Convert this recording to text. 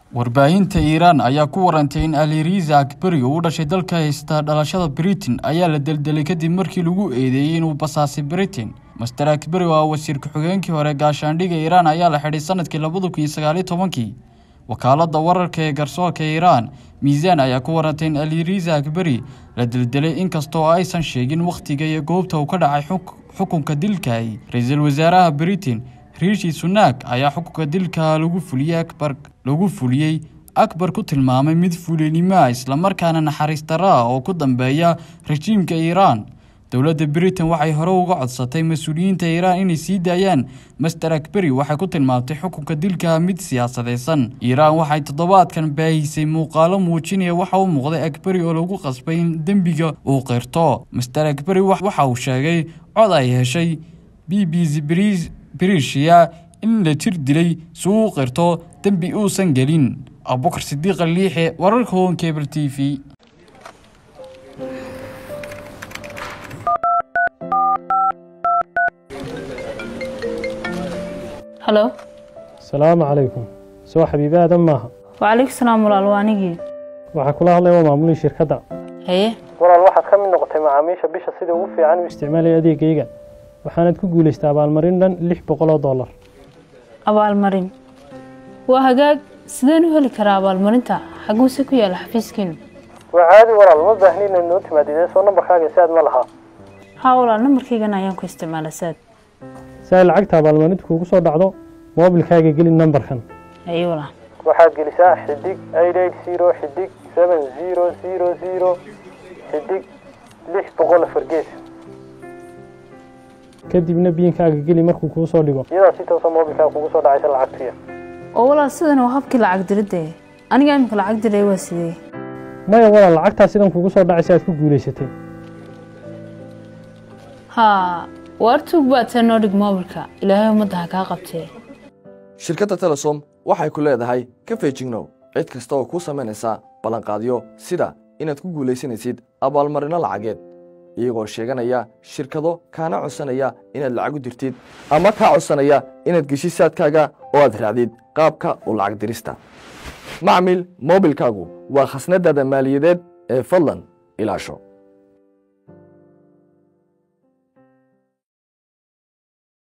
warbaahinta iiraan ayaa ku warantay in aliriza akbari oo u dhashay dalka haysta dhalashada britain ayaa la deldelay kadib markii lagu eedeeyey inuu basaasay britain master akbari oo ah wasiir ku-xigeenkii hore gaashaandhiga iiraan ayaa la xidhay sanadkii labada kun iyo sagaaliyo tobankii wakaaladda wararka ee garsoorka iiraan miisaan ayaa ku warantay in aliriza akbari la deldelay inkastoo aysan sheegin wakhtiga iyo goobta uu ka dhacay xukunka dilkaay ra-iisul wasaaraha britain riishi sunaak ayaa xukunka dilka lagu fuliyey akbar lagu fuliyey akbar ku tilmaamay mid fulinimoa islamarkaana naxariis darra ah oo ku dambeeya rajiimka iiraan dowladda britain waxay hore uga codsatay mas-uuliyiinta iiraan inay sii daayaan master akberi waxay ku tilmaamtay xukunka dilka mid siyaasadaysan iiraan waxay toddobaadkan baahisay muuqaalo muujinaya waxa u muuqday akberi oo lagu qasbay in dembiga uu qirto master akberi waxa uu sheegay cod ay heshay b b c brisia in la jir dilay si uu qirto dembi uusan gelin abubakar sidiiqa liixe wararka hoon cable t v halo asalaamu calaykum soo xabiibi aadan maaha wacalaykum salaam walaal waa anigii waxaa kula hadlaya waa maamulii shirkadda haye walaal waxaad ka mid noqotay macaamiisha bisha sida ugu fiican u isticmaalaya adeegayga waxaanad ku guulaystay abaalmarin dhan lix boqol oo dollar abaalmarin waa hagaag sideen u heli karaa abaalmarinta xaguuse ku yaala xafiiskiinu waa caadi walaal ma baahni inaad noo timaadidee soo nambarkaaga saad ma lahaa haa walaal nambarkaygana ayaan ku isticmaala saad si ay lacagta abaalmarinta kuugu soo dhacdo moobilkaaga geli nambarkan haye walaal waxaad gelisaa xidig eight eight zero xidig seven zero zero zero xidig lix boqol afar gees kadibna biinkaaga geli markuu kuu soo dhigo iyadaa si toosa moobilkaaga kugu soo dhacaysa lacagtuya oo walaal sidan waa habkii lacag diridde aniga imika lacag diray waa sidee maya walaal lacagtaa sidan kugu soo dhacaysa aad ku guulaysatay haa waar tuug baad see noo dhig moobilka ilaahay ummadda ha kaa qabtee shirkadda telesom waxay ku leedahay ka feejignow cid kasta oo kuu samaynaysa ballanqaadyo sida inaad ku guulaysanaysid abaalmarinno lacageed iyagoo sheeganaya shirkado kaana codsanaya inaad lacag u dirtid ama kaa codsanaya inaad geshid saadkaaga oo aad raacdid qaabka u lacag dirista macmil moobilkaagu waa khasnadaada maaliyadeed ee fadlan ilaasho